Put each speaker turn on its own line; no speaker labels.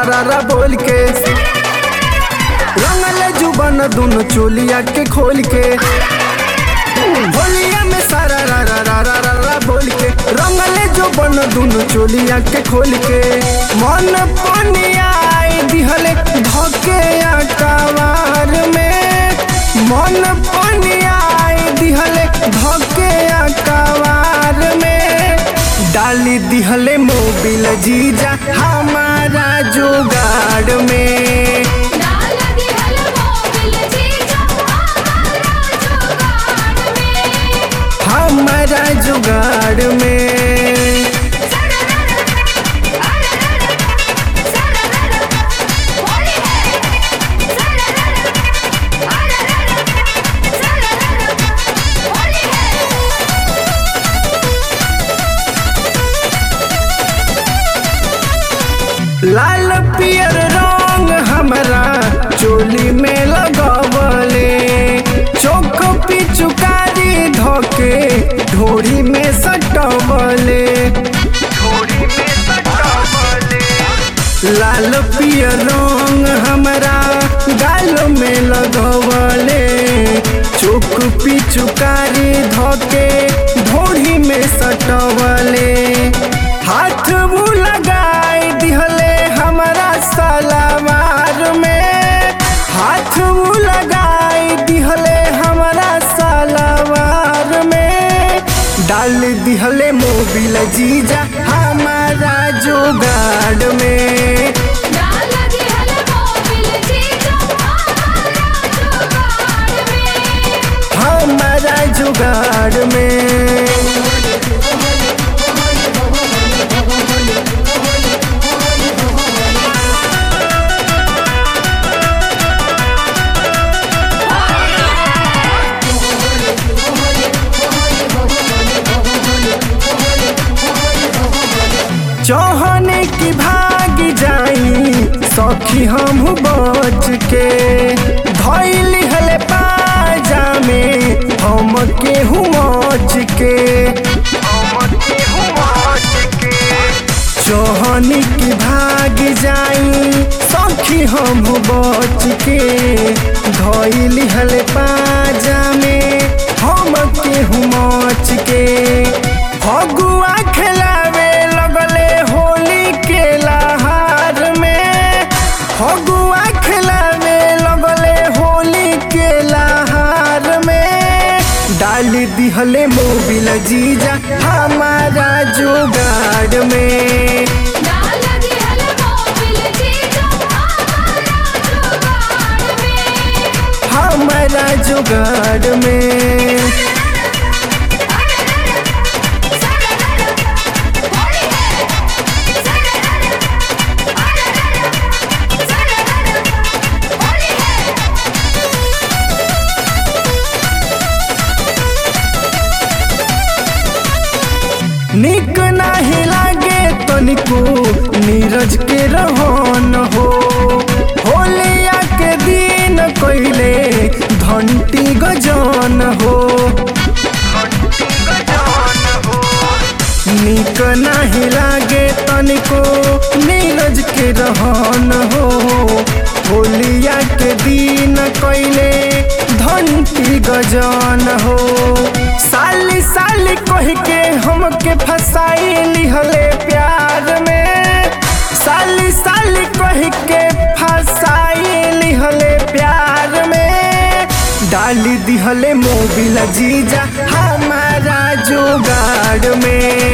रा रा बोल के रंगल जुबन दोनों चोलिया के खोल के होलिया में सारा रा रा रा रा रा रा बोल के रंगल जुबन दोनों चोलिया के खोल के मन पनिया दिहले धके अकवार में मन पनिया दिहले धके अकवार में डाली दिहले मोबिल जीजा हमारा जुगाड़ में
डाल दिहल मोबिल जीजा हमारा जुगाड़ में
हमारा जुगाड़ में लाल पियर रंग हमरा चोली में लगवले चौक पिचुकारी धोके ढोरी में सटवले लाल पियर रंग हमरा गाल में लगवले चौक पिचुकारी धोके ढोरी में सटवले हाथ वो लगाई दिहले हमारा सलावार में हाथ वो लगाई दिहले हमारा सलावार में डाल दिहले मोबिल जीजा हमारा जुगाड़ में
डाल दिहल मोबिल जीजा हमारा जुगाड़ में
हमारा जुगाड़ में चौहने की भाग जाई सखी हम बच के धैली हले पाजा में हम केहू मच के चौहनी की भाग जाई सखी हम बच के धैली हले पाजा में हम केहू मच के फगुआ खेलावे लगले होली के लहार में फगुआ खेलावे लगले होली के लहार में डाल दिहले मोबिल जीजा हमारा जुगाड़ में
डाल दिहल मोबिल जीजा हमारा जुगाड़ में
हमारा जुगाड़ में निक नाही लागे तनिको नीरज के रहन हो होलिया के दिन कैले घंटी गजन हो निक नाही लागे तनिको नीरज के रहन हो होलिया के दिन कैले घंटी गजन हो साली साली कह के हमके फसाई लिहले प्यार में साली साली कह के फसाई लिहले प्यार में डाली दिहले मोबिल जीजा हमारा जुगाड़ में